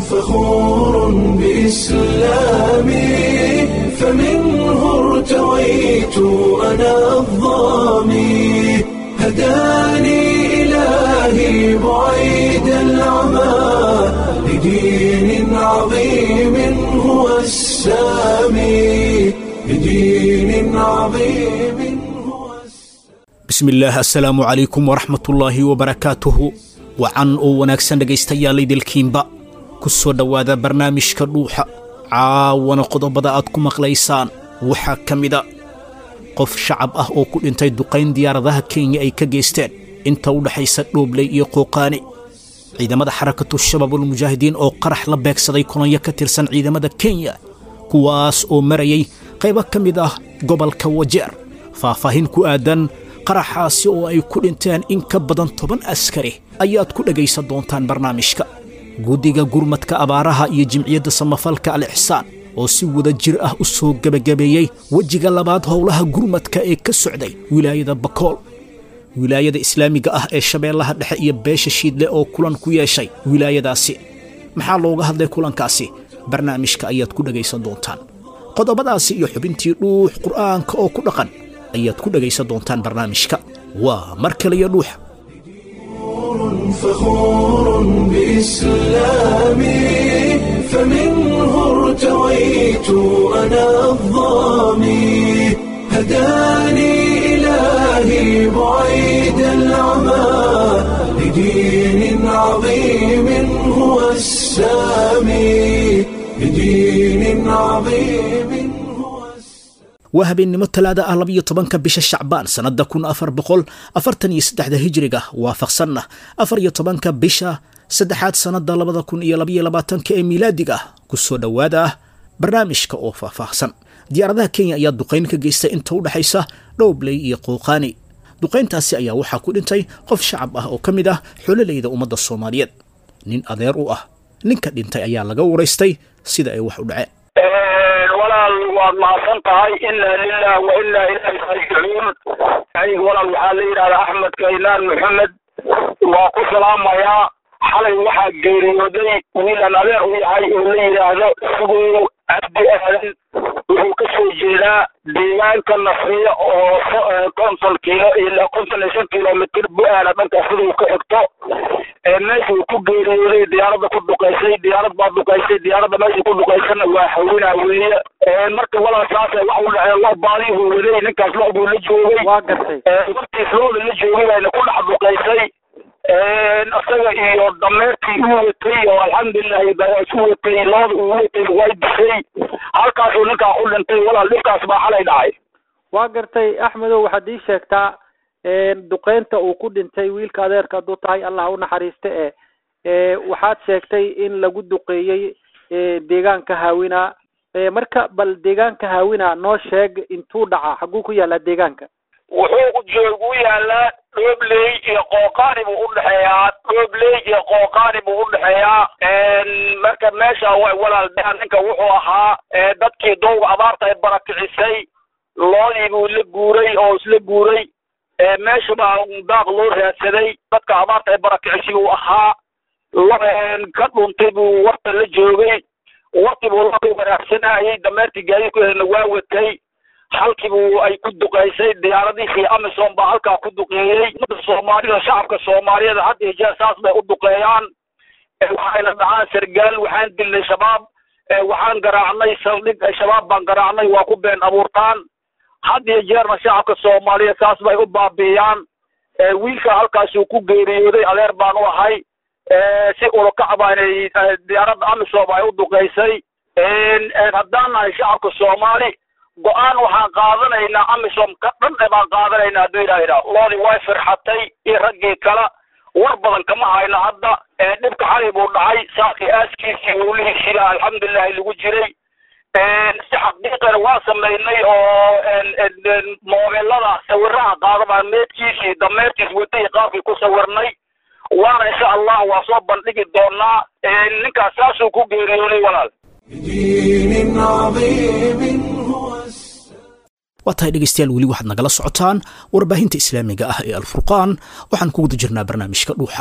فخور بإسلامي فمنه ارتويت أنا الضامي هداني إلهي بعيد العمى لدين عظيم هو السامي لدين عظيم هو السامي bismillaah assalaamu calaykum waraxmatullaahi wabarakaatuhu wacan oo wanaagsan dhegaystayaal idilkiinba ku soo dhowaada barnaamijka dhuuxa caawana qodobada aad ku maqlaysaan waxaa ka mida qof shacab ah oo ku dhintay duqayn diyaaradaha kenya ay ka geysteen inta u dhexaysa dhoobley iyo qooqaani ciidamada xarakatu shabaabulmujaahidiin oo qarax la beegsaday kolonyo ka tirsan ciidamada kenya kuwaas oo marayay qaybo ka mid ah gobolka wajeer faahfaahin ku aadan qaraxaasi oo ay ku dhinteen in ka badan toban askari ayaad ku dhegaysan doontaan barnaamijka guddiga gurmadka abaaraha iyo jimciyadda samafalka al ixsaan oo si wada jir ah u soo gebagabeeyey wejiga labaad howlaha gurmadka ee ka socday wilaayada bakool wilaayada islaamiga ah ee shabeellaha dhexe iyo beesha shiidle oo kulan ku yeeshay wilaayadaasi maxaa looga hadlay kulankaasi barnaamijka ayaad ku dhegaysan doontaan qodobadaasi iyo xubintii dhuux qur'aanka oo ku dhaqan ayaad ku dhegaysan doontaan barnaamijka waa mar kale iyo dhuuxa فخور بإسلامي فمنه ارتويت أنا الضامي هداني إلهي بعيد العمى لدين عظيم هو السامي لدين عظيم هو السامي waa habeennimo talaada ah labiyo tobanka bisha shacbaan sannadda kun afar boqol afartan iyo saddexda hijiriga waafaqsanna afar iyo tobanka bisha saddexaad sannadda labada kun iyo labayo labaatanka ee miilaadiga ah ku soo dhowaada ah barnaamijka oo faahfaahsan diyaaradaha kenya ayaa duqayn ka geystay inta u dhexaysa dhowbley iyo qouqaani duqayntaasi ayaa waxaa ku dhintay qof shacab ah oo ka mid ah xololayda ummadda soomaaliyeed nin adeer u ah ninka dhintay ayaa laga waraystay sida ay wax u dhaceen walaal waad mahadsan tahay inaa lilah wa inaa ilaahi raajicuun aniga walaal waxaa la yidhahdaa axmed kaynaan maxamed waa ku salaamayaa xalay waxaa geeriyooday wiilan adeer u yahay oo la yidhaahdo sugow cabdi aadan wuxuu ka soo jeedaa deegaanka nasriya oo konton kiilo ilaa konton iyo shan kilomitr bu-aala dhanka siduu ka xigto meeshuu ku geeriyooday diyaaradda ku dhuqaysay diyaarad baa dhuqaysay diyaaradda meesha ku dhuqaysana waa hawinaa weeye marka walaal saasa wax u dhacee lo baadii buu waday ninkaas lo buu la joogay waa gartay wartiis looda la joogay bayna ku dhex dhuqaysay isaga iyo dameertii u watay oo alxamdulilahi isu watay looda uu watay way disay halkaasuu ninkaa ku dhintay walaal dhibkaas baa xalay dhacay waa gartay axmedow waxaad ii sheegtaa duqeynta uu ku dhintay wiilka adeerka hadduu tahay allah u naxariiste e waxaad sheegtay in lagu duqeeyey deegaanka haawina marka bal deegaanka haawina noo sheeg intuu dhaca xaguu ku yaallaa deegaanka wuxuu joogu yaalaa dhoobley iyo qooqaani buu udhexeeyaa dhoobley iyo qooqaani buu udhexeeyaa marka meesha walaal ninka wuxuu ahaa dadkii dowga abaarta ay barakicisay loodii buu la guuray oo isla guuray meesha baa daaq loo raadsaday dadka abaarta ay barakicisay buu ahaa ka dhuntay buu warta la joogay wartii buu laka wanaagsanayay dameertii gaadiidkuheedna waa watay halkiibuu ay ku duqaysay diyaaradihii amison baa halkaa ku duqeeyey umada soomaalida shacabka soomaaliyeed had iyo jeer saas bay u duqeeyaan waxayna dhacaan sargaal waxaan dilnay shabaab waxaan garaacnay saldhig shabaab baan garaacnay waa ku been abuurtaan had iyo jeerna shacabka soomaaliyeed saas bay u baabi'iyaan wiilka halkaasuu ku geeriyooday adeer baan u ahay si ulakac baanay diyaaradda amisom ay u duqaysay haddaan nahay shacabka soomaali go-aan waxaan qaadanaynaa amisom ka dhan e baan qaadanaynaa hadduu yidhaahdaa loodii way firxatay iyo raggii kale war badan kama hayno hadda dhibka xalay buu dhacay saakii aaskiisii howlihiisiina alxamdulilahi lagu jiray si xaqiiqana waa samaynay oo moobelada sawiraha qaada baan meedkiisii dameertiis watay qaabkii ku sawirnay waana insha allah waa soo bandhigi doonaa ninkaas saasuu ku geeriyooday walaal بدين عظيم هو waa tahay dhegaystayaal weli waxaad nagala socotaan warbaahinta islaamiga ah ee alfurqaan waxaan ku guda jirnaa barnaamijka dhuuxa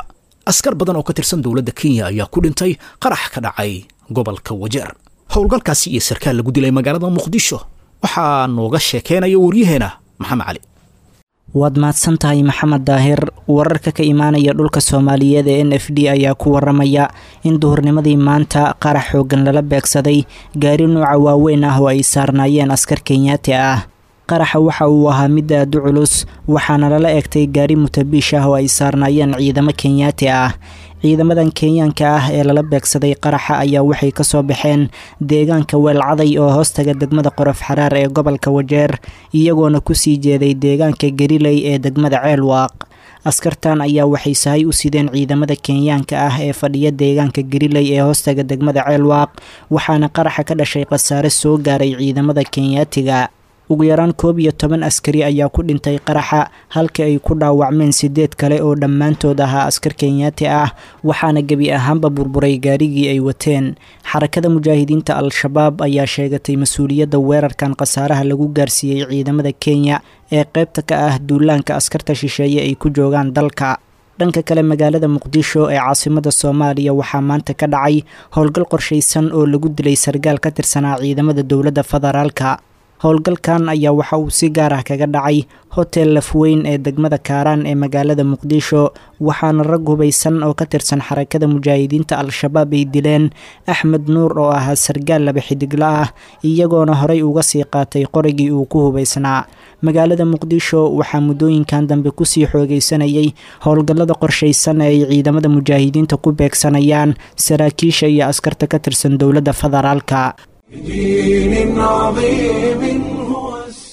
askar badan oo ka tirsan dowladda kenya ayaa ku dhintay qarax ka dhacay gobolka wajeer howlgalkaasi iyo sarkaal lagu dilay magaalada muqdisho waxaa nooga sheekeynaya waryaheena maxamed cali waad mahadsan tahay maxamed daahir wararka ka imaanaya dhulka soomaaliyeed ee n f d ayaa ku waramaya in duhurnimadii maanta qarax xoogan lala beegsaday gaari nuuca waaweyn ah oo ay saarnaayeen askar kenyaati ah qaraxa waxa uu ahaa mid aada u culus waxaana lala egtay gaari mutabiish ah oo ay saarnaayeen ciidamo kenyaati ah ciidamadan kenyaanka ah ee lala beegsaday qaraxa ayaa waxay kasoo baxeen deegaanka weelcaday oo hoostaga degmada qorof xaraar ee gobolka wajeer iyagoona kusii jeeday deegaanka gariley ee degmada ceelwaaq askartan ayaa waxay sahay u sideen ciidamada kenyaanka ah ee fadhiya deegaanka gariley ee hoostaga degmada ceelwaaq waxaana qaraxa ka dhashay khasaare soo gaaray ciidamada kenyaatiga ugu yaraan koob iyo toban askari ayaa ku dhintay qaraxa halka ay ku dhaawacmeen sideed kale oo dhammaantood ahaa askar kenyaati ah waxaana gebi ahaanba burburay gaarigii ay wateen xarakada mujaahidiinta al-shabaab ayaa sheegatay mas-uuliyadda weerarkan khasaaraha lagu gaarsiiyey ciidamada kenya ee qeybta ka ah duulaanka askarta shisheeye ay ku joogaan dalka dhanka kale magaalada muqdisho ee caasimada soomaaliya waxaa maanta ka dhacay howlgal qorshaysan oo lagu dilay sargaal ka tirsanaa ciidamada dowladda federaalka howlgalkan ayaa waxa uu si gaar ah kaga dhacay hotel lafweyn ee degmada kaaraan ee magaalada muqdisho waxaana rag hubaysan oo ka tirsan xarakada mujaahidiinta al-shabaab ay dileen axmed nuur oo ahaa sargaal laba xidigla ah iyagoona horey uga sii qaatay qorigii uu ku hubaysnaa magaalada muqdisho waxaa muddooyinkan dambe kusii xoogeysanayay howlgallada qorshaysan ee ay ciidamada mujaahidiinta ku beegsanayaan saraakiisha iyo askarta ka tirsan dowladda federaalka بدين عظيم هو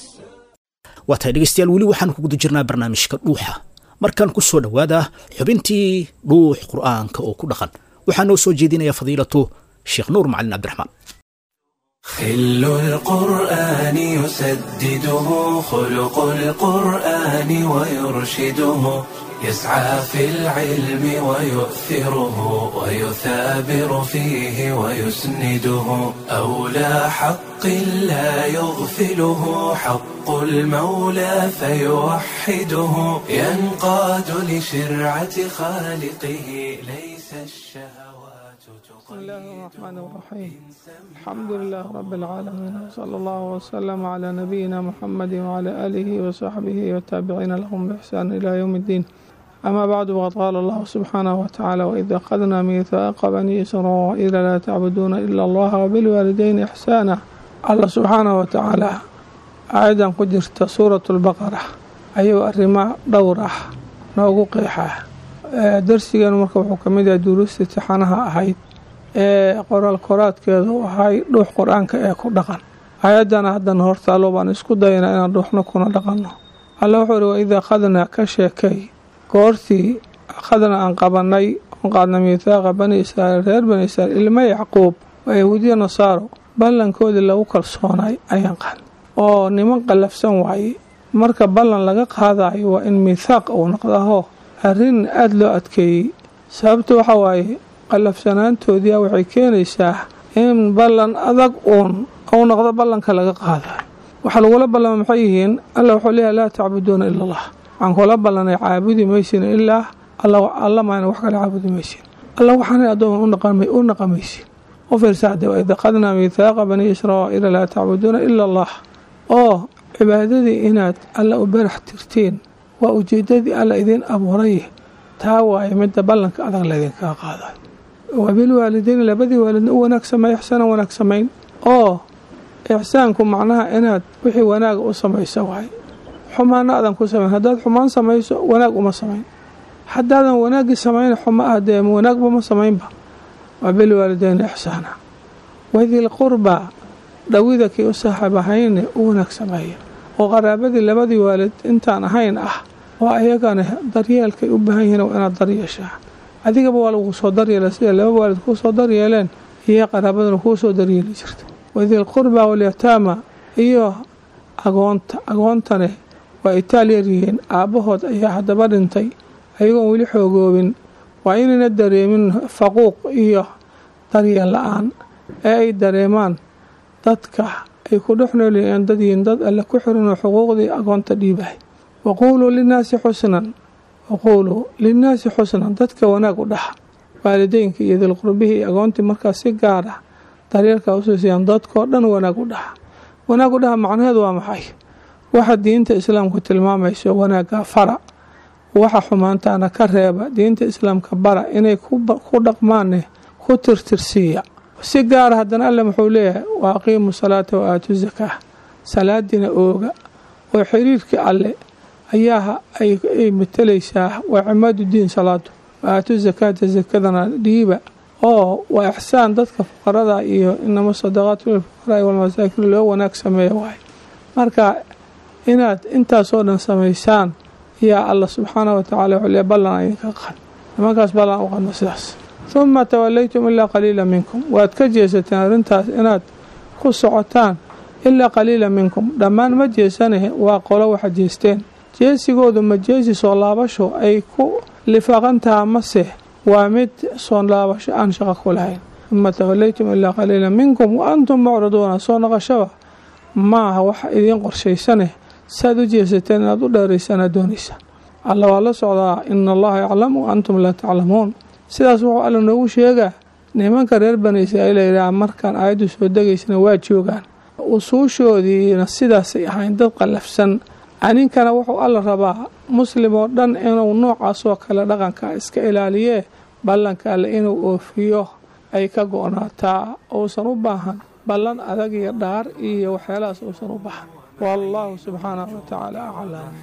waa tahay dhegeystayaal weli waxaan ku guda jirnaa barnaamijka dhuuxa markaan ku soo dhowaada xubintii dhuux qur'aanka oo ku dhaqan waxaa noo soo jeedinaya fadiilatu sheekh nuur macalin cabdiraxmaan خل القرآن يسدده خلق القرآن ويرشده يسعى في العلم ويؤثره ويثابر فيه ويسنده أولى حق لا يغفله حق المولى فيوحده ينقاد لشرعة خالقه ليس الشهوات بسم الله الرحمن الرحيم الحمد لله رب العالمين وصلى الله وسلم على نبينا محمد وعلى آله وصحبه والتابعين لهم بإحسان إلى يوم الدين أما بعد وقد قال الله سبحانه وتعالى وإذا أخذنا ميثاق بني إسرائيل لا تعبدون إلا الله وبالوالدين إحسانا الله سبحانه وتعالى أيضا قدرت سورة البقرة أيها الرماء دورة noogu qeexaa darsigan marka wuxuu ka mid yahay duruusta tixanaha ahayd ee qoraal koraadkeeda u ahay dhuux qur-aanka ee ku dhaqan ayaddana haddana hortaalo baan isku dayna inaan dhuuxna kuna dhaqanno alla wuxuu ihi waid akhadnaa ka sheekay goortii akhadna aan qabanay oon qaadna miithaaqa bani israa'iil reer bani israa'iil ilma yacquub waa yahuudiya nasaaro ballankoodii lagu kalsoonay ayaan qaan oo niman qallafsan waaye marka ballan laga qaadayo waa in miithaaq uu noqdaho arrin aada loo adkeeyey sababta waxaa waaye qallafsanaantoodiia waxay keenaysaa in ballan adag uun uu noqdo ballanka laga qaadayo waxaa lagula ballama maxay yihiin alla wuxuu leeyahay laa tacbuduuna ila allah waxaan kula ballanay caabudi maysin ilaa alla maana wax kale caabudi maysin alla waxaanay addoon u naqamaysin u fiirsaade waid aqadnaa miithaaqa bani israa'iila laa tacbuduuna ila allah oo cibaadadii inaad alla u barax tirtiin waa ujeedadii alla idiin abuuray taa waaye midda ballanka adag laydinkaga qaadayo wabilwaalideyni labadii waalidna u wanaag sameey ixsaanan wanaag samayn oo ixsaanku macnaha inaad wixii wanaaga u samayso waaye xumaana aadan ku samayn haddaad xumaan samayso wanaag uma samayn haddaadan wanaaggii samayn xuma ah dee wanaagba ma samaynba wabilwaalideyni ixsaana wadil qurbaa dhawida kii u saaxiib ahayne u wanaag sameeya oo qaraabadii labadii waalid intaan ahayn ah oo ayagana daryeelkay u baahan yihiin waa inaad daryeeshaa adigaba waa lagu soo daryeela sida laba waalid kuu soo daryeeleen iyo qaraabaduna kuu soo daryeeli jirta wadil qurba walyataama iyo agoonta agoontane waa itaal yaryihiin aabbahood ayaa haddaba dhintay ayagoon weli xoogoobin waa inayna dareemin faquuq iyo daryeel la-aan ee ay dareemaan dadka ay ku dhex noolyihiin dad yihiin dad alle ku xiranoo xuquuqdii agoonta dhiibahay waquuluu linnaasi xusnan waquuluu linnaasi xusnan dadka wanaag u dhaxa waalideynka iyo dilqurbihii iyo agoontii markaas si gaar ah daryeelkaa usiisayaan dadkoo dhan wanaag u dhaxa wanaag u dhaha macnaheedu waa maxay waxa diinta islaamku tilmaamayso wanaagga fara waxa xumaantaana ka reeba diinta islaamka bara inay ku dhaqmaanne ku tirtirsiiya si gaara haddana alle muxuu leeyahay wa aqiimu salaata wa aatu zakaa salaadiina ooga oo xiriirkii alle ayaa ay matelaysaa waa cimaadu diin salaadu wa aatu zakaata zakadana dhiiba oo waa ixsaan dadka fuqarada iyo inama sadaqaatu lilfuqaraai walmasaakiin loo wanaag sameeya waay marka inaad intaasoo dhan samaysaan yaa alla subxaanah watacaala wuxuu leey ballan idinka qad nimankaas ballan u qadno sidaas huma tawalaytum ilaa qaliila minkum waad ka jeesateen arrintaas inaad ku socotaan ilaa qaliila minkum dhammaan ma jeesane waa qolo waxa jeesteen jeesigoodu ma jeesi soo laabasho ay ku lifaaqantaha mase waa mid soo laabasho aan shaqo ku lahayn huma tawalaytum ilaa qaliila minkum wa antum mucriduuna soo noqoshaba maaha waxa idiin qorshaysane saad u jeesateen inaad u dheeraysaan doonaysa alla waa la socdaa ina allaha yaclamu antum laa taclamuun sidaas wuxuu alla noogu sheegaa nimanka reer bani israa'iil layidhaha markaan aayaddu soo degaysana waa joogaan usuushoodiina sidaasay ahayn dad qallafsan aninkana wuxuu alla rabaa muslim oo dhan inuu noocaasoo kale dhaqanka iska ilaaliyee ballanka alle inuu oofiyo ay ka go-naataa uusan u baahan ballan adag iyo dhaar iyo waxyaalahaas uusan u baahan والله سبحانه وتعالى أعلم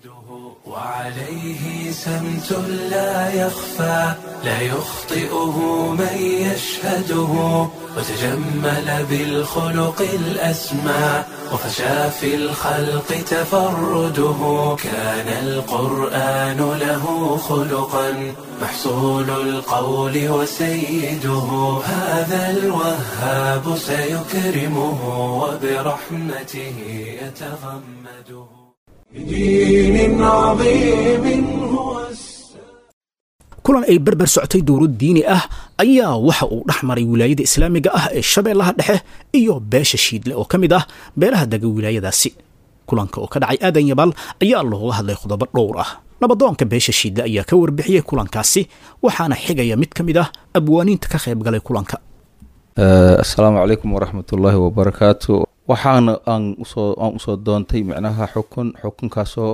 وعليه سمت لا يخفى لا يخطئه من يشهده وتجمل بالخلق الأسمى وفشى في الخلق تفرده كان القرآن له خلقا محصول القول وسيده هذا الوهاب سيكرمه وبرحمته يتغمده بدين عظيم هو kulan ay berber socotay dowlad diini ah ayaa waxa uu dhex maray wilaayada islaamiga ah ee shabeellaha dhexe iyo beesha shiidle oo ka mid ah beelaha dega wilaayadaasi kulanka oo ka dhacay aadan yabaal ayaa looga hadlay qodobo dhowr ah nabadoonka beesha shiidle ayaa ka warbixiyey kulankaasi waxaana xigaya mid ka mid ah abwaaniinta ka qayb galay kulanka asalaamu calaykum waraxmatullaahi wabarakaatu waxaana aan usoo aan usoo doontay micnaha xukun xukunkaasoo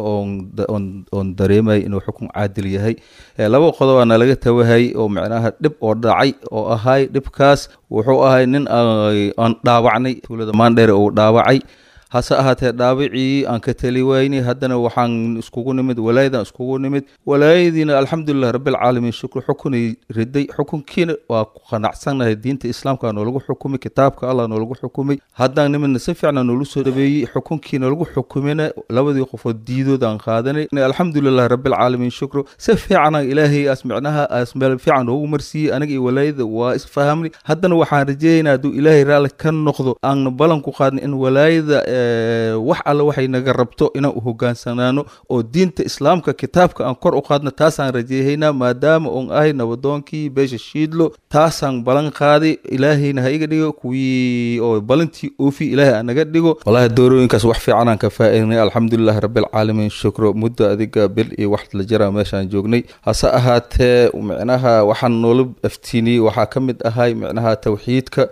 oon dareemay inuu xukun caadil yahay laba qodobaa nalaga tawahay oo micnaha dhib oo dhacay oo ahay dhibkaas wuxuu ahay nin aan dhaawacnay tuulada maandheere uu dhaawacay hase ahaatee dhaawicii aan ka teli waynay haddana waxaan iskugu nimid walaayadan iskugu nimid walaayadiina alxamdulilah rabbilcaalamiin shukr xukunay riday xukunkiina waa ku qanacsannahay diinta islaamka noolagu xukumay kitaabka allah noolagu xukumay haddaan nimidna si fiicna noolu soo dhabeeyey xukunkiina lagu xukumina labadii qofood diidood aan qaadanay alxamdulilah rabbilcaalamiin shukru si fiicana ilaahay aas micnaha aas meel fiican noogu marsiiyey aniga iyo walaayada waa isfahamnay haddana waxaan rajeeyaynaa hadduu ilaahay raalli ka noqdo aan ballan ku qaadnay in walaayada wax alle waxay naga rabto inaan u hogaansanaano oo diinta islaamka kitaabka aan kor u qaadno taasaan rajeehaynaa maadaama oon ahay nabadoonkii beesha shiidlo taasaan balan qaaday ilaahayna ha iga dhigo kuwii oo balantii oofi ilaahay aan naga dhigo wallahi doorooyinkaas wax fiicanaan ka faa'iidnay alxamdulilah rabbilcaalamiin shukro muddo adiga bil iyo wax la jira meeshaan joognay hase ahaatee micnaha waxaan noola aftiiniyey waxaa ka mid ahay micnaha tawxiidka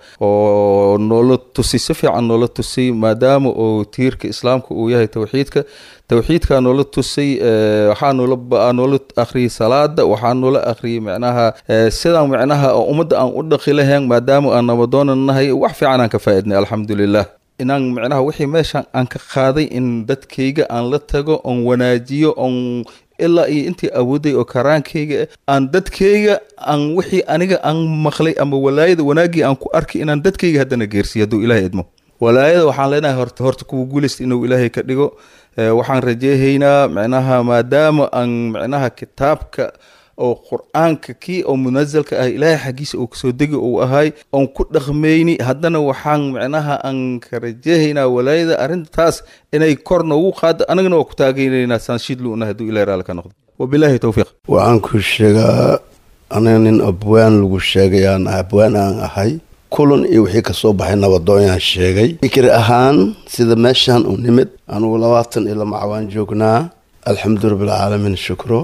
oo noola tusay si fiican noola tusay maadaama oo tiirka islaamka uu yahay tawxiidka tawxiidkaa noola tusay waxaa noola noola akhriyay salaada waxaa noola akhriyay micnaha sidaan micnaha ummadda aan u dhaqi lahayn maadaama aan nabadoonan nahay wax fiican aan ka faa'iidnay alxamdulilah inaan micnaha wixii meeshaan aan ka qaaday in dadkayga aan la tago oon wanaajiyo oon ilaa iyo intii awooday oo karaankayga aan dadkayga aan wixii aniga aan maqlay ama walaayada wanaaggii aan ku arkay inaan dadkayga haddana geersiyo hadduu ilaahay idmo walaayada waxaan leenahay horta horta kuwa guulaysta inuu ilaahay ka dhigo waxaan rajeehaynaa micnaha maadaama aan micnaha kitaabka oo qur-aanka kii oo munazalka ah ilaahay xaggiisa uu kasoo degi uu ahay oon ku dhaqmayni haddana waxaan micnaha aan ka rajeehaynaa walaayada arrintaas inay kor noogu qaado anagana waa ku taageynaynaa saanshidluuna hadduu ilahay raali ka noqdo wabilaahi towfiiq waxaan ku sheegaa aniga nin abwaan lagu sheegayaan abwaan aan ahay kulan iyo wixii kasoo baxay nabadoonyaan sheegay fikir ahaan sida meeshaan u nimid anugu labaatan iyo lama cawaan joognaa alxamdu rabbilcaalamiin shukro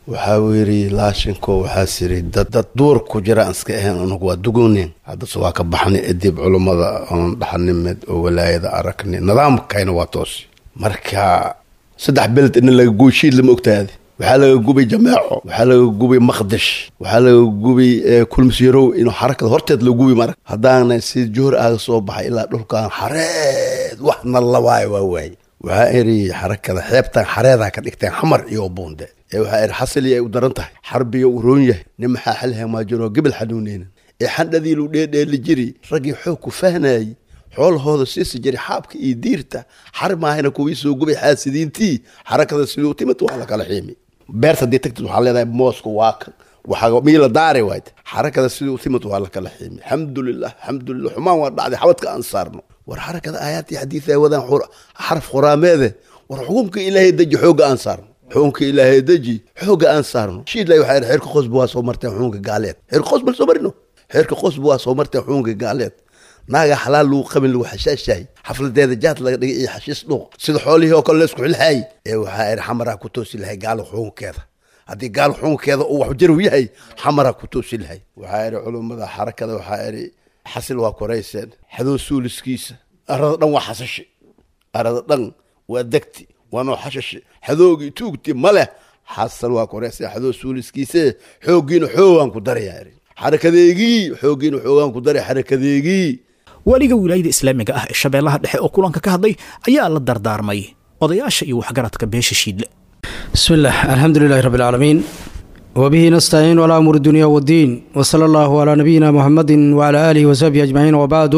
waxaa uu yidhi laashinko waxaas yidhi dad dad duur ku jira aan iska ahayn anugu waa dugunin haddase waa ka baxnay edib culummada oon dhaxanimed oo walaayada aragnay nidaamkayna waa toos marka saddex beled ina laga guushiid lama ogtaadi waxaa laga gubay jameeco waxaa laga gubay maqdish waxaa laga gubay kulmisyarow inuu xarakada horteed la gubi marag haddaana si joor aaga soo baxay ilaa dhulkan xareed waxna lawaayo waa waaye waxaa iri xarakada xeebtan xareedaa ka dhigteen xamar iyo buunde ee waxaa iri xasili ay u daran tahay xarbiga uu roon yahay nin maxaa xalha maajiro gebel xanuuneynan ee xandhadiilu dheedheeli jiri raggii xoog ku fahnayay xoolahooda siisi jiray xaabka iyo diirta xar maahayna kuwii soo gubay xaasidiintii xarakada siduu timid waa la kala xiimi beerta haddii tagtid waxaa leedahay mooska waa kan waxaa miila daare waayt xarakada siduu timid waa la kala xiimi alxamdulilah alxamdulilah xumaan waa dhacday xabadka aan saarno war xarakada aayaadii xadiid ay wadaan xaraf qoraameede war xukumka ilaahay deji xoogga aan saarno xukunka ilaahay deji xoogga aan saarno shiidlay waxaa yidhi xeerka qosba waa soo marteen xukunka gaaleed xeerka qosba soo marino xeerka qosba waa soo marteen xukunka gaaleed naaga xalaal lagu qabin lagu xashaashahay xafladeeda jaad laga dhigay iyo xashiis dhuuq sida xoolihii oo kale la isku xilhaay ee waxaa yidhi xamaraa ku toosi lahay gaalo xukunkeeda haddii gaal xukunkeeda uu waxjaru yahay xamaraa ku toosi lahay waxaa yidhi culummada xarakada waxaa yidhi xasil waa korayseen xadoo suuliskiisa arada dhan waa xasashi arada dhan waa degti waa noo xashashi xadoogii tuugti ma leh xasal waa korayseen xadoo suuliskiise xooggiina xoogaan ku darayaa yidhi xarakadeegii xooggiina xoogaan ku daray xarakadeegii weliga wilaayada islaamiga ah ee shabeellaha dhexe oo kulanka ka hadlay ayaa la dardaarmay odayaasha iyo waxgaradka beesha shiidle بسم الله الحمد لله رب العالمين وبه نستعين على أمور الدنيا والدين وصلى الله على نبينا محمد وعلى آله وصحبه أجمعين وبعد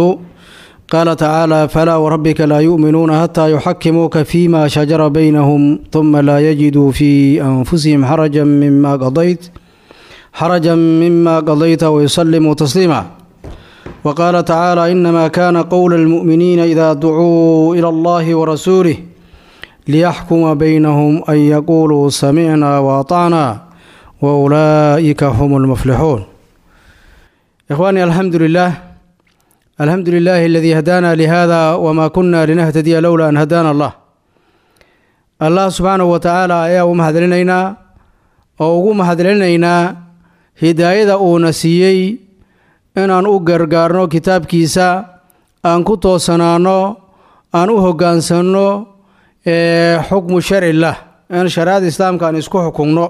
قال تعالى فلا وربك لا يؤمنون حتى يحكموك فيما شجر بينهم ثم لا يجدوا في أنفسهم حرجا مما قضيت حرجا مما قضيت ويسلموا تسليما وقال تعالى إنما كان قول المؤمنين إذا دعوا إلى الله ورسوله ليحكم بينهم أن يقولوا سمعنا وأطعنا وأولئك هم المفلحون إخواني الحمد لله الحمد لله الذي هدانا لهذا وما كنا لنهتدي لولا أن هدانا الله الله سبحانه وتعالى ayaa u mahadcelinaynaa oo ugu mahadcelinaynaa hidaayada uuna siiyey inaan u gargaarno kitaabkiisa aan ku toosanaano aan u hoggaansanno xukmu sharcilah in shariicada islaamka aan isku xukumno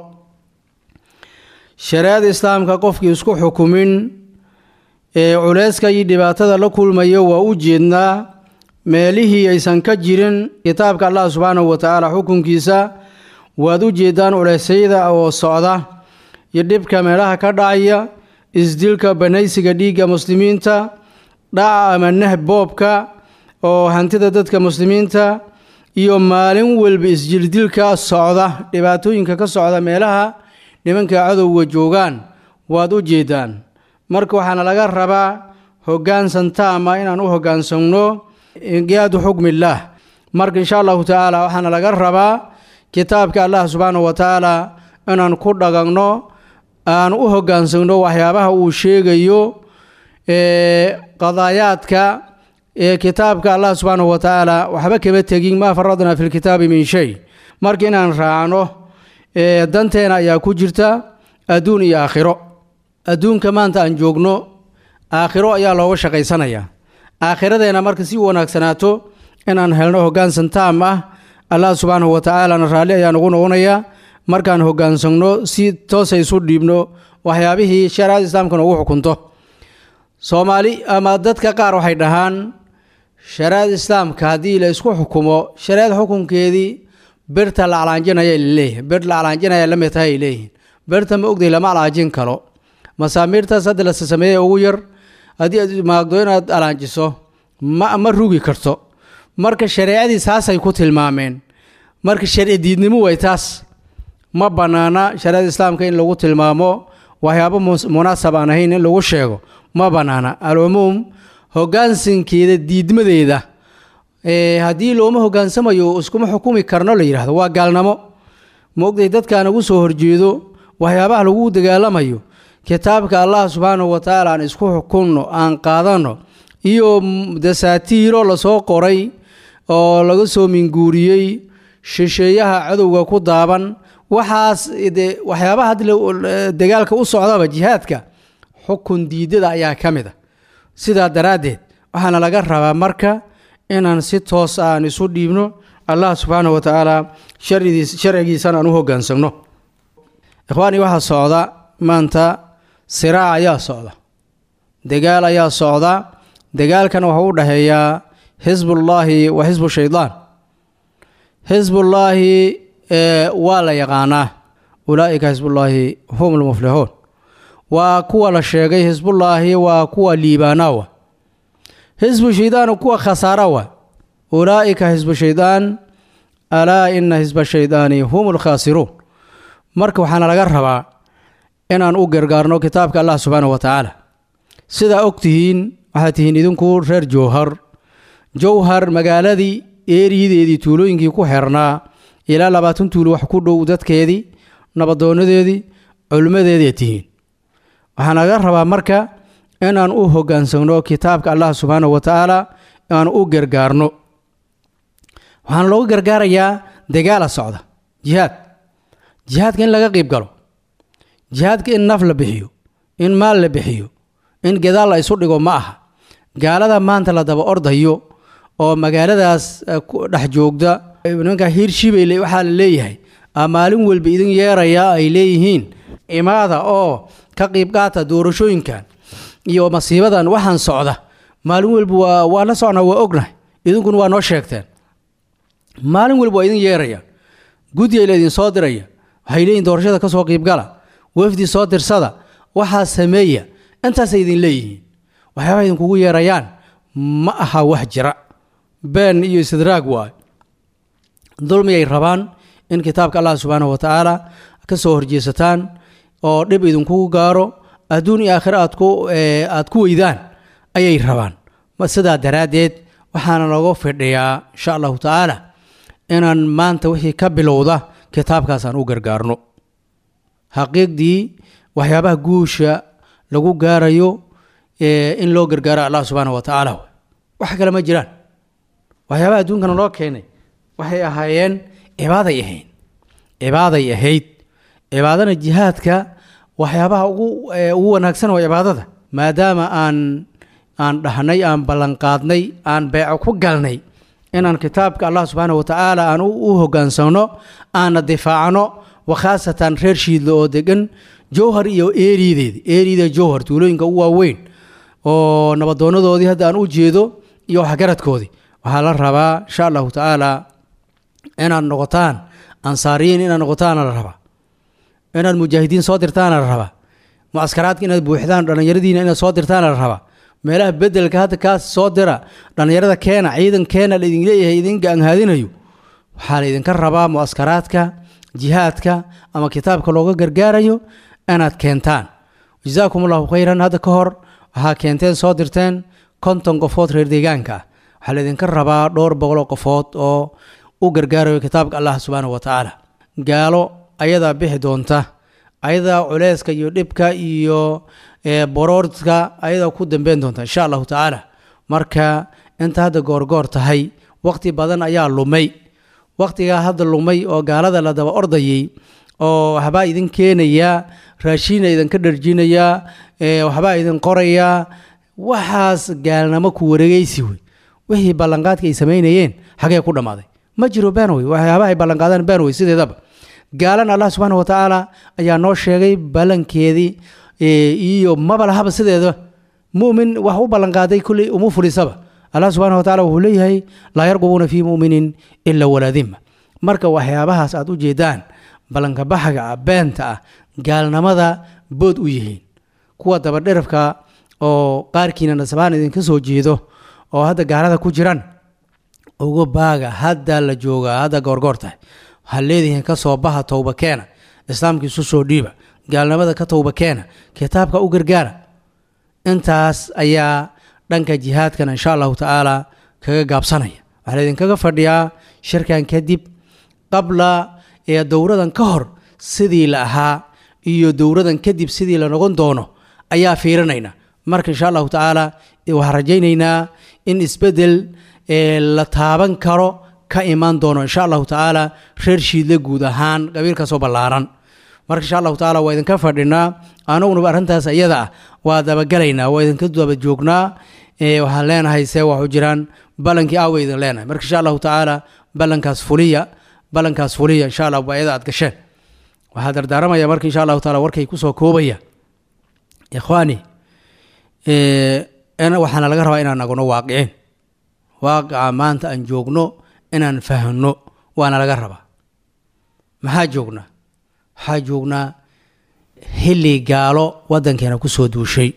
shariicada islaamka qofkii isku xukumin ee culeyska iyo dhibaatada la kulmayo waa u jeednaa meelihii aysan ka jirin kitaabka allah subxaanahu wa tacaala xukunkiisa waad u jeedaan culeysyada oo socda iyo dhibka meelaha ka dhacaya isdilka banaysiga dhiigga muslimiinta dhaca ama nahb boobka oo hantida dadka muslimiinta iyo maalin walba isjildilka socda dhibaatooyinka ka socda meelaha nimanka cadowga joogaan waad u jeedaan marka waxaana laga rabaa hoggaansan taama inaan u hoggaansanno inqiyaadu xukmillaah marka insha allahu tacaala waxaana laga rabaa kitaabka allah subxaanahu wa tacaala inaan ku dhagagno aan u hoggaansanno waxyaabaha uu sheegayo qadaayaadka ee kitaabka allah subxaanahu wa tacaala waxba kama tegin maa faradnaa fi lkitaabi min shay marka inaan raacno danteena ayaa ku jirta adduun iyo aakhiro adduunka maanta aan joogno aakhiro ayaa looga shaqaysanaya aakhiradeenna marka si wanaagsanaato inaan helno hoggaansan taam ah allah subxaanahu wa tacaalana raalli ayaa nagu noqonaya markaan hoggaansanno si toosa isu dhiibno waxyaabihii shareecada islaamka noogu xukunto soomaali ama dadka qaar waxay dhahaan shareecada islaamka haddii la isku xukumo shareecada xukunkeedii birta la calaanjinaya laleeyahay bir la calaanjinaya la mid tahay ay leeyihiin birta ma ogday lama calaanjin karo masaamiirtaas hadda la sameeyey ugu yar haddii aad maagdo inaad calaanjiso ma ma rugi karto marka shareecadii saasay ku tilmaameen marka sharci diidnimo way taas ma bannaana shareecada islaamka in lagu tilmaamo waxyaabo munaasab aan ahayn in lagu sheego ma bannaana alcumuum hoggaansankeeda diidmadeeda haddii looma hoggaansamayo iskuma xukumi karno la yidhahdo waa gaalnamo ma ogday dadkaan ugu soo horjeedo waxyaabaha lagu dagaalamayo kitaabka allah subxaanahu wa tacaala aan isku xukunno aan qaadanno iyo dasaatiiro lasoo qoray oo laga soo minguuriyey shisheeyaha cadowga ku daaban waxaas de waxyaabaha haddi dagaalka u socdaba jihaadka xukun diidada ayaa ka mid a sidaa daraaddeed waxaana laga rabaa marka inaan si toos ah aan isu dhiibno allah subxaanahu wa tacaala sharcidiis sharcigiisana aan u hoggaansamno ikhwaanii waxaa socda maanta siraac ayaa socda dagaal ayaa socda dagaalkana waxuu u dhexeeyaa xisbullaahi wa xisbu shaydaan xisbullaahi waa la yaqaanaa ulaa'ika xisbullaahi hum lmuflixuun waa kuwa la sheegay xisbullaahi waa kuwa liibaanaawa xisbu shaydaan kuwa khasaarawa ulaa'ika xisbu shaydaan alaa ina xisba shaydaani hum lkhaasiruun marka waxaana laga rabaa inaan u gargaarno kitaabka allah subxaanahu wa tacaala sidaa og tihiin waxaad tihiin idinku reer jowhar jowhar magaaladii eeriyadeedii tuulooyinkii ku xirnaa ilaa labaatan tuulo wax ku dhow dadkeedii nabadoonadeedii culimmadeeday tihiin waxaan laga rabaa marka inaan u hoggaansamno kitaabka allah subxaanahu wa tacaala aan u gargaarno waxaana looga gargaarayaa dagaala socda jihaad jihaadka in laga qiib galo jihaadka in naf la bixiyo in maal la bixiyo in gadaal la isu dhigo ma aha gaalada maanta la daba ordayo oo magaaladaas dhex joogda nimanka hiirshibayle waxaa la leeyahay maalin walba idin yeeraya ay leeyihiin imaada oo ka qiib qaata doorashooyinkan iyo masiibadan waxaan socda maalin walba waa la socnaa waa ognahay idinkuna waa noo sheegteen maalin walba waa idin yeerayaan guddiay la idin soo diraya waxay leeyihin doorashada ka soo qiibgala wafdi soo dirsada waxaa sameeya intaasay idin leeyihiin waxyaabaha idinkugu yeerayaan ma aha wax jira been iyo istidraag waayo dulmiyay rabaan in kitaabka allah subxaanahu wa tacaala ka soo horjeesataan oo dhib idinkugu gaaro adduun iyo aakhire aad ku aad ku weydaan ayay rabaan sidaa daraaddeed waxaana looga fidhiyaa insha allahu tacaala inaan maanta wixii ka bilowda kitaabkaasaan u gargaarno xaqiiqdii waxyaabaha guusha lagu gaarayo in loo gargaaro allah subxaana wa tacaala wax kale ma jiraan waxyaabaha adduunkana loo keenay waxay ahaayeen cibaaday ahayd cibaaday ahayd cibaadana jihaadka waxyaabaha ugu ugu wanaagsan waa cibaadada maadaama aan aan dhahnay aan ballanqaadnay aan beeco ku galnay inaan kitaabka allah subxaana wa tacaala aan u hoggaansamno aana difaacno wakhaasatan reer shiidle oo degan jowhar iyo eeriyadeedi eeriyada jowhar tuulooyinka u waaweyn oo nabadoonadoodii hadda aan u jeedo iyo waxgaradkoodii waxaa la rabaa insha allahu tacaala inaad noqotaan ansaariyiin inaad noqotaana la rabaa inaad mujaahidiin soo dirtaana la rabaa mucaskaraadka inaad buuxdaan dhallinyaradiina inaad soo dirtaana la rabaa meelaha bedelka hadda kaas soo dira dhallinyarada keena ciidan keena laidin leeyahay idin gaanhaadinayo waxaa laydinka rabaa mucaskaraadka jihaadka ama kitaabka looga gargaarayo inaad keentaan jazaakum allahu khayran hadda ka hor waxaa keenteen soo dirteen konton qofood reer deegaanka ah waxaa laydinka rabaa dhowr boqoloo qofood oo u gargaarayo kitaabka allah subxaanahu wa tacaala gaalo ayadaa bixi doonta ayadaa culeyska iyo dhibka iyo boroorka ayadaa ku dambeyn doonta insha allahu tacaala marka inta hadda goorgoor tahay waqti badan ayaa lumay waqtigaa hadda lumay oo gaalada la daba ordayay oo waxbaa idin keenayaa raashiina idinka dharjinayaa waxbaa idin qorayaa waxaas gaalnamo ku wareegeysi wey wixii ballanqaadka ay samaynayeen xagee ku dhammaaday ma jiro benwey waxyaabaha ay ballanqaadaan benwey sideedaba gaalan allah subxaana wa tacaala ayaa noo sheegay ballankeedii iyo maba lahaba sideeda mumin wax u ballanqaaday kulley uma fulisaba allah subxana wa tacala wuxuu leeyahay laa yarqubuuna fii muminin ila walaadima marka waxyaabahaas aad u jeedaan ballanka baxaga ah beenta ah gaalnimada bood u yihiin kuwa dabadherafka oo qaarkiina nasabaan idinka soo jeedo oo hadda gaalada ku jiran uga baaga hadda la joogaa hadda goorgoor tahay waxaad leedihiin ka soo baha towba keena islaamkiisu soo dhiiba gaalnimada ka towba keena kitaabka u gargaara intaas ayaa dhanka jihaadkana insha allahu tacaala kaga gaabsanaya waxaa laydinkaga fadhiyaa shirkan kadib qabla ee dowradan ka hor sidii la ahaa iyo dowradan kadib sidii la noqon doono ayaa fiirinayna marka insha allahu tacaala waxaan rajaynaynaa in isbedel la taaban karo ka imaan doono insha allahu tacaala reer shiidle guud ahaan qabiilkaasoo ballaaran marka insha allahu tacaala waa idinka fadhinaa anugunaba arrintaas iyada ah waa dabagelaynaa waa idinka daba joognaa waxaan leenahay see waxu jiraan ballankii aawa idin leenahay marka insha allahu tacaala ballankaas fuliya ballankaas fuliya insha allah ayada aad gasheen waxaa dardaaramaya marka insha allahu taala warkay kusoo koobaya ikhwaani waxaana laga rabaa inaan nagno waaqicin waaqica maanta aan joogno inaan fahno waana laga rabaa maxaa joognaa waxaa joognaa xilli gaalo waddankeena ku soo duushay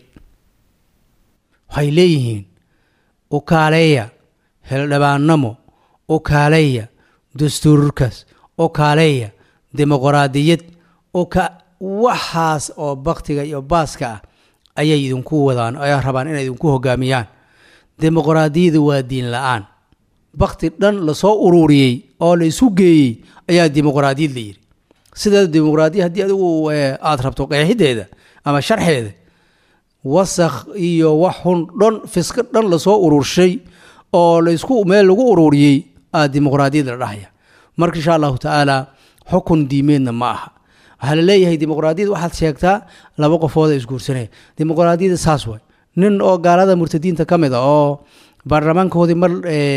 waxay leeyihiin u kaaleeya hildhibaannamo u kaaleeya dastuurkaas u kaaleeya dimuqraadiyad u ka waxaas oo baktiga iyo baaska ah ayay idinku wadaan ay rabaan inay idinku hogaamiyaan dimuqraadiyadu waa diin la-aan bakti dhan lasoo ururiyey oo la isu geeyey ayaa dimuqraadiyad la yidhi sidaa dimuqraadiya haddii adigu aada rabto qeexideeda ama sharxeeda wasakh iyo wax xun dhan fiska dhan lasoo ururshay oo laysku meel lagu ururiyey aa dimuqraadiyad la dhahaya marka insha allahu tacaala xukun diimeedna ma aha waxaa la leeyahay dimuqraadiyad waxaad sheegtaa laba qofooda isguursanaya dimuqraadiyada saas way nin oo gaalada murtadiinta ka mid a oo baarlamaankoodii mar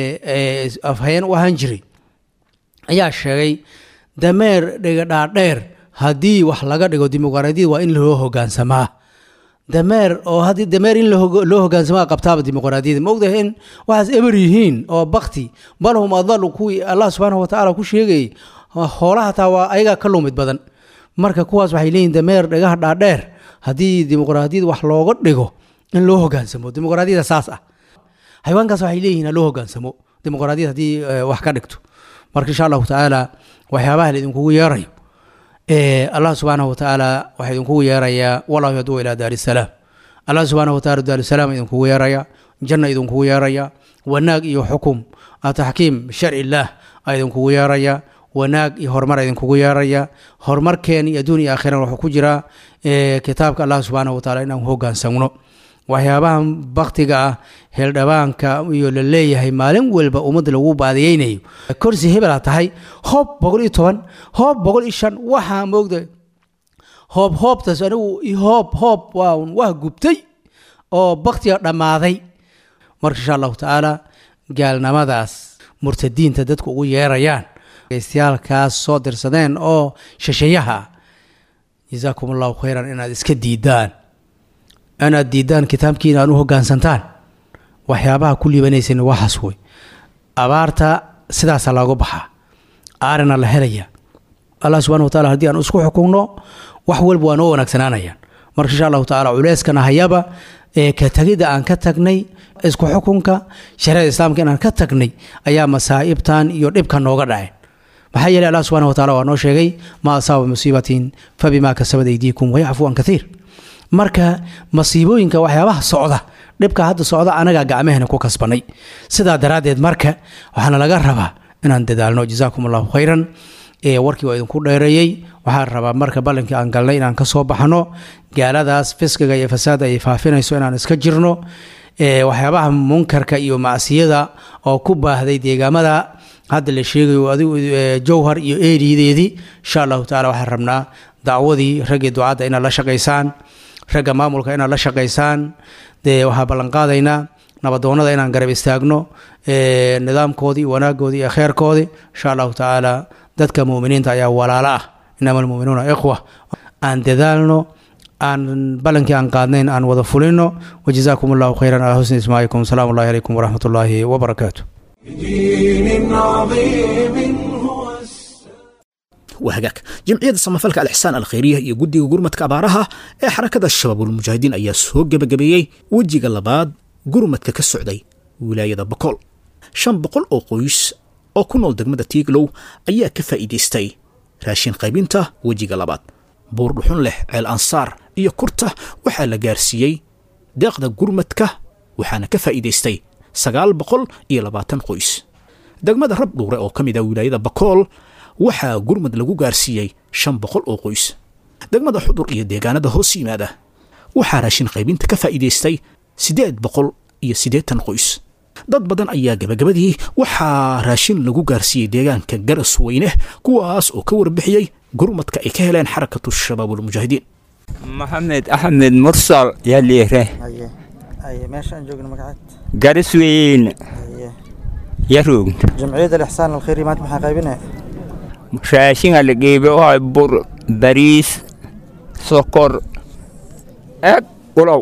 afhayeen u ahaan jiray ayaa sheegay dameer dhigadhaadheer haddii wax laga dhigo dimuqraadiyad waa in loo hogaansamaa dameer oo haddii dameer in loo hogaansamaa qabtaaba dimuqraadiyada ma ogdahay in waxaas eber yihiin oo bakti bal hum adalu kuwii allah subxaanahu watacaala ku sheegayay hoolaha taa waa ayagaa ka lumid badan marka kuwaas waxay leeyihin dameer dhagaha dhaadheer haddii dimuqraadiyad wax looga dhigo in loo hogaansamo dimuqraadiyada saas ah xayawaankaas waxay leeyihin loo hogaansamo dimuqraadiyad haddii wax ka dhigto marka insha allahu tacaala waxyaabaha la idinkugu yeerayo allah subxaanahu watacaala waxaa idinkugu yeerayaa wallahu yaduu ilaa daari salaam allah subxaanahu wataala daari salaam idinkugu yeeraya janna idinkugu yeeraya wanaag iyo xukum taxkiim sharci illaah a idinkugu yeeraya wanaag iyo horumar idinkugu yeeraya horumarkeen iyo adduun iyo aakhiran wuxuu ku jiraa kitaabka allah subxaanahu wataala inaan hogaansamno waxyaabaha baktiga ah heeldhabaanka iyo la leeyahay maalin walba ummadda lagu baadiyeynayo korsi hebela tahay hoob boqol iyo toban hoob boqol iyo shan waxaa moogda hoob hoobtaas anigu hoob hoob waa waa gubtay oo baktiga dhammaaday marka insha allahu tacaala gaalnimadaas murtadiinta dadku ugu yeerayaan geystayaalkaas soo dirsadeen oo shashayaha jazaakum allahu khayran inaad iska diidaan inaad diidaan kitaabkiina aad u hogaansantaan waxyaabaha ku liibanaysan waxaas wey abaarta sidaasa looga baxaa aarina la helaya allah subxana watacala haddii aan isku xukunno wax walba waa noo wanaagsanaanayaan marka insha allahu tacala culeyskana hayaba ee ka tegidda aan ka tagnay isku xukunka shariada islaamka inaan ka tagnay ayaa masaa'ibtan iyo dhibka nooga dhaceen maxaa yeeley allah subxana watacala waa noo sheegay maa asaaba musiibatin fabimaa kasabad aydiikum wayacfu an kaiir marka masiibooyinka waxyaabaha socda dhibka hadda socda anagaa gacmahena ku kasbanay sidaa daraaddeed marka waxaana laga rabaa inaan dadaalno jazaakum allahu khayran warkii waa idinku dheereeyey waxaan rabaa marka ballankii aan galnay inaan ka soo baxno gaaladaas fiskiga iyo fasaada ay faafinayso inaan iska jirno waxyaabaha munkarka iyo macsiyada oo ku baahday deegaamada hadda la sheegayo adigu jowhar iyo eeriyadeedii insha allahu tacala waxaan rabnaa dacwadii raggii ducadda inaad la shaqaysaan ragga maamulka inaad la shaqaysaan dee waxaa ballanqaadaynaa nabadoonnada inaan garab istaagno nidaamkoodii wanaagoodii iyo kheerkoodii insha allahu tacaala dadka muminiinta ayaa walaalo ah inama almuminuuna ikhwa aan dadaalno aan ballankii aan qaadnayn aan wada fulino wajazaakum allahu khayran calaa husni ismaacikum asalaamu allahi calaykum waraxmat ullaahi wabarakaatu waa hagaag jamciyadda samafalka alixsaan alkhayriya iyo guddiga gurmadka abaaraha ee xarakada shabaabulmujaahidiin ayaa soo gebagabeeyey wejiga labaad gurmadka ka socday wilaayada bokool shan boqol oo qoys oo ku nool degmada tiiglow ayaa ka faa'iidaystay raashin qaybinta wejiga labaad buur dhuxun leh ceel ansaar iyo kurta waxaa la gaarsiiyey deeqda gurmadka waxaana ka faa'iidaystay sagaal boqol iyo labaatan qoys degmada rab dhuure oo ka mid ah wilaayada bakool waxaa gurmad lagu gaarsiiyey shan boqol oo qoys degmada xudur iyo deegaanada hoos yimaada waxaa raashin qaybinta ka faa'iidaystay siddeed boqol iyo siddeetan qoys dad badan ayaa gebagabadii waxaa raashin lagu gaarsiiyey deegaanka garas weyne kuwaas oo ka warbixiyey gurmadka ay ka heleen xarakatu shabaabulmujaahidiin maxamed axmed mursal yaa liire meeshaan joogna magacaad garas weyne yaroog jamciyadda alixsaan alkhayri maanta maxaa qaybinaya raashinga la geebe waa bur bariis sokor eg ulow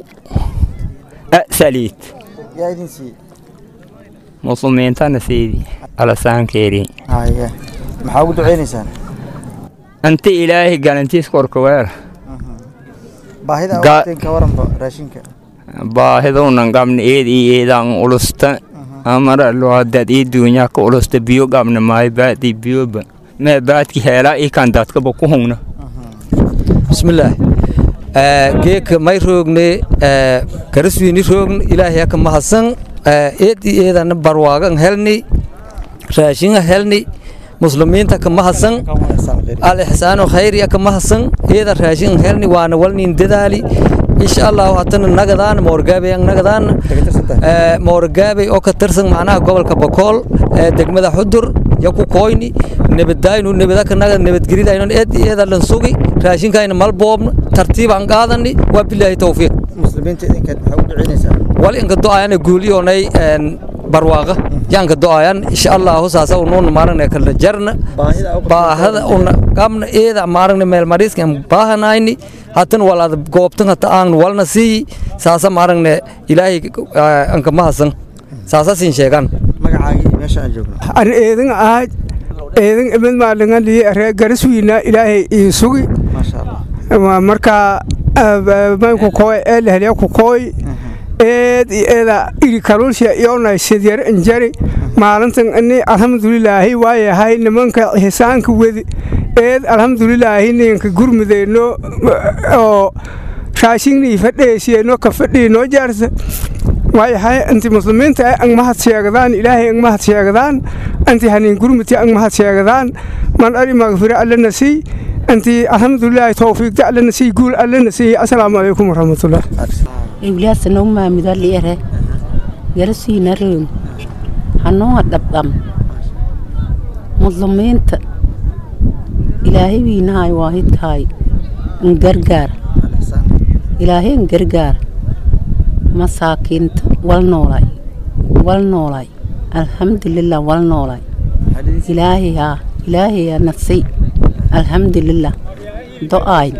saliid yaa idin siiyey muslimiintana siidi alasaankeeri haye maxaa ugu duceynaysaan anta ilaahay galantiis korka weer baahida Ga- awteen ka waranba raashinka baahidunan qabna eed iyo eedaan ulusta amara loodad ii duunyaa ka ulusta biyo qabna maayo baadii biyoba mee baadki heelaa ii kan dadkaba ku hungna bismillaah geeka may roogne karaswiini roogn ilaahay ka mahadsan eed i eedana barwaagan helni raashinga helni muslimiinta ka mahadsan alixsaano khayriya ka mahadsan eeda raashin helni waana walnin dadaali insha allahu hatana nagadaan moorgaabey ang nagadaan moorgaabey oo ka tirsan macnaha gobolka bokool ee degmada xudur ya ku koyni nabadaynu nabadaka naga nabadgelidaynon eed eeda lan sugi raashinkayna malboobna tartiib aan qaadani waa bilaahi towfiiq muslimiinta idinka maxaa ugu duceynaysaan wal inka do-ayana guuliyoonay barwaaqa yaanka do-ayan insha allahu saasa unuuna maaragna kala jarna baahada una qabna eeda maaragna meel mariiska baahanayni hatan walaada goobtan hata aan walna sii saasa maaragna ilaahay anka mahasan saasa siin sheegan magacaagii meesha aan joogno an eedan ahay eedan ibad maalingalii ree garaswiina ilaahay ii sugi maasha allah Waa markaa maynku kooy ee lehelya ku kooy eed iyo eeda iri kaluusha iyonay sidyar injari maalintan ini alxamdulilaahi waayahay nimanka xisaanka wedi eed alxamdulilaahi ninka gurmudeyno oo raashinnii fadheesiyeno ka fadhii noo jaarsa waayahay inti muslimiinta ay ang mahad sheegadaan ilaahay ang mahad sheegadaan inti hanin gurmiti ang mahad sheegadaan man ari magfira allana sii inti alxamdulilaahi towfiiqta allana sii guul allana sii asalaamu calaykum waraxmatullah iwlaasa noo maamida liere garasiina roog hanoo dhabdham muslimiinta ilaahay wiinahay waahidkahay ngargaar ilaahay ngargaar masaakiinta wal noolay wal noolay alxamdulilah wal noolay ilaahay haa ilaahay yaa nafsay alxamdulilah do-ayn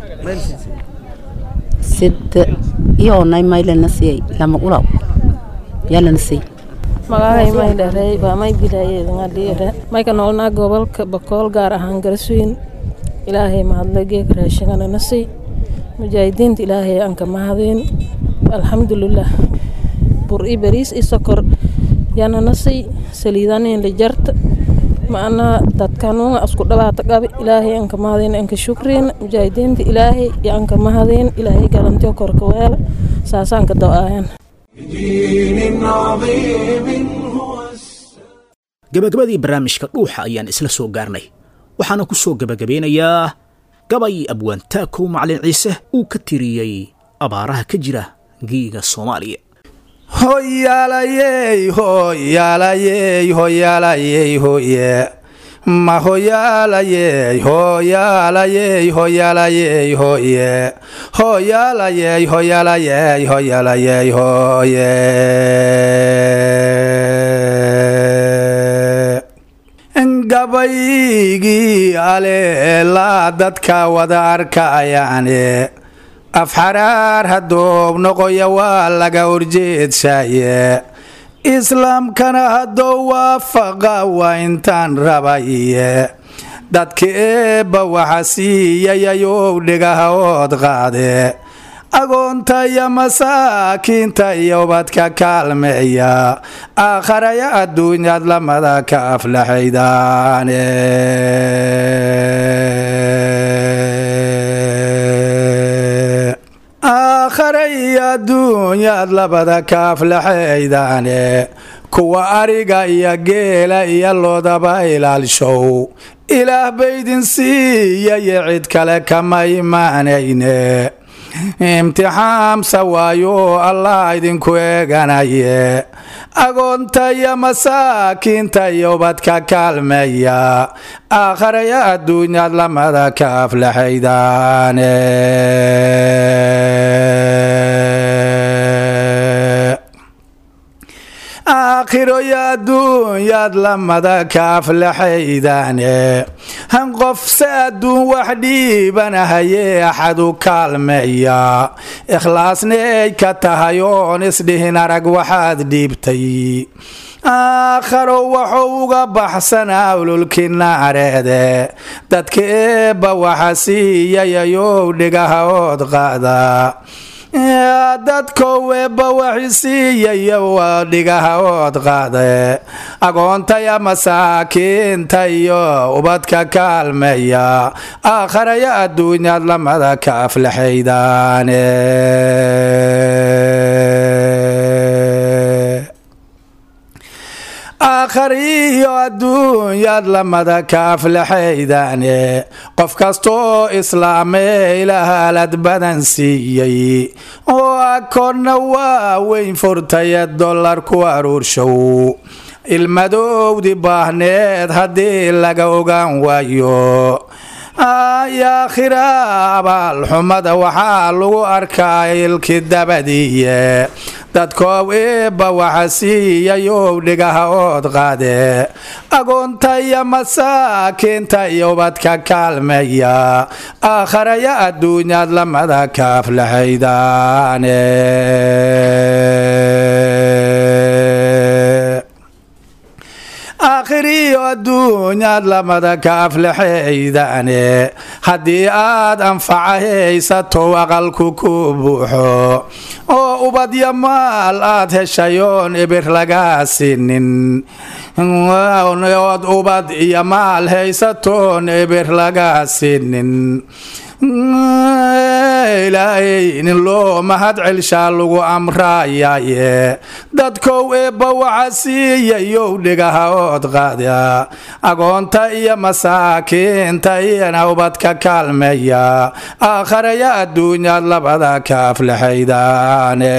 sida iyoonay maylana siyay lama ulaw yalana siy magacay may dharey waa may bilaayedanga dhiire mayka noolnaa gobolka bakool gaar ahaan garasweyn ilaahay mahadle geeka raashingana nasiy mujaahidiinta ilaahay anka mahadeen alxamdulilah bur i bariis i sokor yana nasiy saliidanin la jarta macnaa dadkanuunga asku dhabaata qabi ilaahay anka mahadeen anka shukriin mujaahidiinta ilaahay iyo anka mahadeen ilaahay galantiyo korka weela saasaanka do-aayan gabagabadii barnaamijka dhuuxa ayaan isla soo gaarnay waxaana ku soo gebagabeynayaa gabay abwaantaakow macalin ciise uu ka tiriyey abaaraha ka jira giiga soomaaliya hoyaalayey hoyaalayey hoyaalayey hoye ma hoyaalayey hoyaalayey hoyaalayey hoye hoyaalayey hoyaalayey hoyaalayey hoye gabaygii aleelaa dadka wada arkayaane afxaraar haddoob noqoya waa laga horjeedshaye islaamkana haddou waafaqa waa intaan rabaye dadka eebba waxa siiyayayow dhigaha ood qaade agoonta iyo masaakiinta iyo ubadka kaalmeeya aakharaya adduunyaad lamada ka aflaxaydaane aakharaya adduunyaad labada ka aflaxaydaane kuwa ariga iyo geela iyo loodaba ilaalshow ilaah baydin siiyayo cid kale kama imaanayne imtixaamsa waayo allah idinku eeganaye agoonta iyo masaakiinta iyo ubadka kaalmeeya aakharaya adduunyaad lamada ka aflaxaydaane aakhiro yo adduunyaad lamada ka aflaxaydaane han qofse adduun wax dhiibanahaye axad u kaalmeeya ikhlaasnay ka tahay oon isdhihin arag waxaad dhiibtay aakharo wuxuu uga baxsanaa ululkii naareede dadka eebba waxa siiyayayow dhigaha ood qaada dadkow eebba waxi siiyaya waa dhigaha ood qaade agoontaya masaakiinta iyo ubadka kaalmeeya aakharaya adduunyaad lamada ka aflaxaydaane aakhariyo adduunyaad lamada ka aflaxaydaane qof kastoo islaamee ilahaalad badan siiyey oo akoonna waa weyn furtaye dollar ku aruurshow ilmadowdi baahneed haddii laga ogaan waayo yaakhira abaalxumada waxaa lagu arkaa ilki dabadiiye dadkoow eebba waxa siiyayow dhigaha ood qaade agoonta iyo masaakiinta iyo ubadka kaalmeeya aakharaya adduunyaad lamada ka aflaxaydaane aakhiriyo adduunyaad lamada ka aflaxaydaane haddii aad anfaca haysato aqalku ku buuxo oo ubadya maal aad heshayoon ibir lagaa sinin ood ubad iyo maal haysatoon ibir lagaa sinin ilaahay nin loo mahad celshaa lagu amraayaye dadkow eebba waxa siiyayow dhigaha ood qaada agoonta iyo masaakiinta iyana ubadka kaalmeeya aakharaya adduunyaad labada ka aflaxaydaane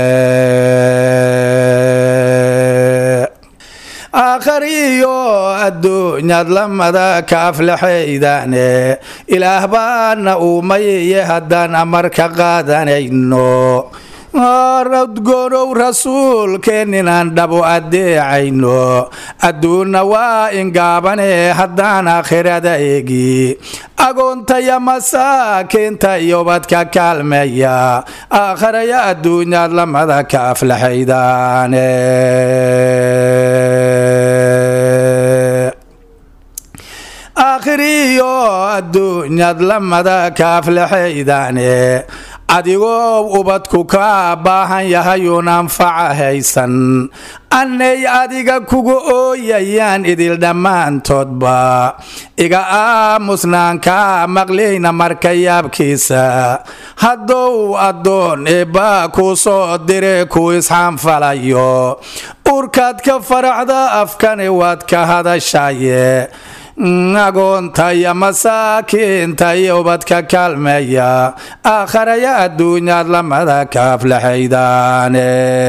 aakhariyo adduunyaad lamada ka aflaxaydaane ilaah baana uumayiye haddaan amarka qaadanayno radgorow rasuulkeeninaan dhabu adeecayno adduunna waa ingaabane haddaan aakhirada eegi agoontaya masaakiinta iyo ubadka kaalmeeya aakharaya adduunyaad lamada ka aflaxaydaane aakhiriyo adduunyaad lamada ka aflaxaydaane adigoo ubadku kaa baahan yahayuun anfaca haysan annay adiga kugu ooyayaan idil dhammaantoodba iga aamusnaan kaa maqlayna marka yaabkiisa haddow addoon eebbaa kuu soo dire kuu isxaanfalayo urkaad ka faraxda afkani waad ka hadashaye agoonta iyo masaakiinta iyo ubadka kaalmeeya aakharaya adduunyaad lamada ka aflaxaydaane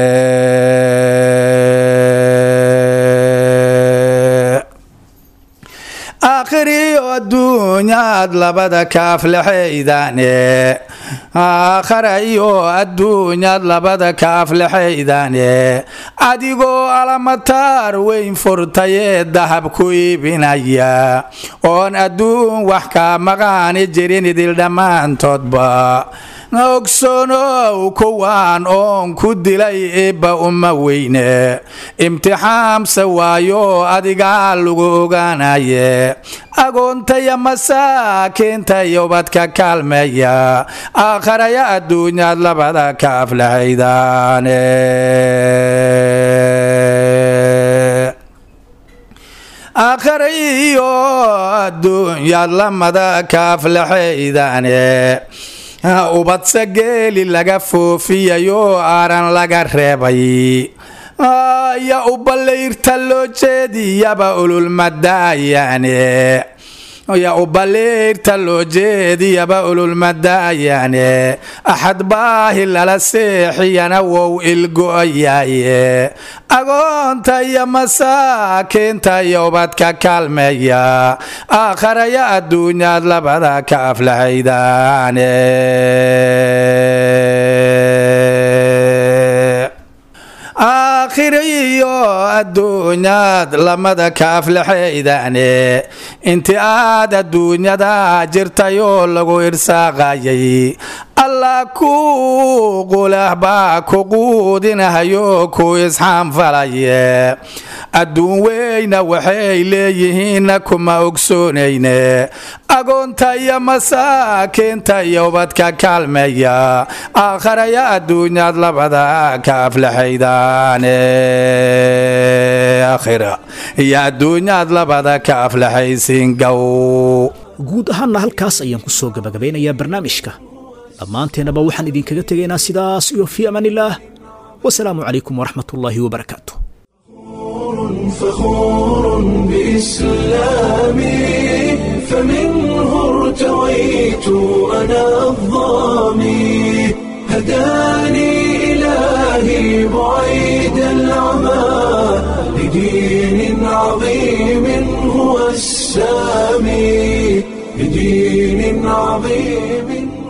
aakhiriyo adduunyaad labada ka aflaxaydaane aakharayo adduunyaad labada ka aflaxaydaane adigoo alamataar weyn furtayee dahab ku iibinaya oon adduun wax kaa maqaani jirin idil dhammaantoodba ogsoonow kuwaan oon ku dilay eebba uma weyne imtixaamse waayo adigaa lagu ogaanaye agoontaya masaakiinta iyo ubadka kaalmeeya aakharaya adduunyaad labada ka aflaxaydaane aakharayo adduunyaad lamada ka aflaxaydaane ubadse geeli laga foofiyayo aaran laga reebay ya uballayrta loo jeediyaba ululmadaayaane ya ubaliirta loo jeediyaba ululmadaayaane axad baahi lala seexiyana wow ilgo'ayaaye agoonta iyo masaakiinta iyo ubadka kaalmeeya aakharaya adduunyaad labada ka aflaxaydaane aakhiriyo adduunyaad lamada ka aflaxaydaane inti aad adduunyada jirtayoo lagu irsaaqayay allah ku qulah baa ku quudinahayo ku isxaanfalaye adduun weyna waxay leeyihiinna kuma ogsoonayne agoonta iyo masaakiinta iyo ubadka kaalmeeya aakharaya adduunyaad labada ka aflaxaydaane aakhira iyo adduunyaad labada ka aflaxaysiingow guud ahaanna halkaas ayaan ku soo gabagabeynayaa barnaamijka dhammaanteennaba waxaan idinkaga tegaynaa sidaas iyo fii amaanillaah wasalaamu calaykum waraxmat ullaahi wabarakaatu فخور بإسلامي فمنه ارتويت أنا الظامي هداني إلهي بعيد العمى لدين عظيم هو السامي لدين عظيم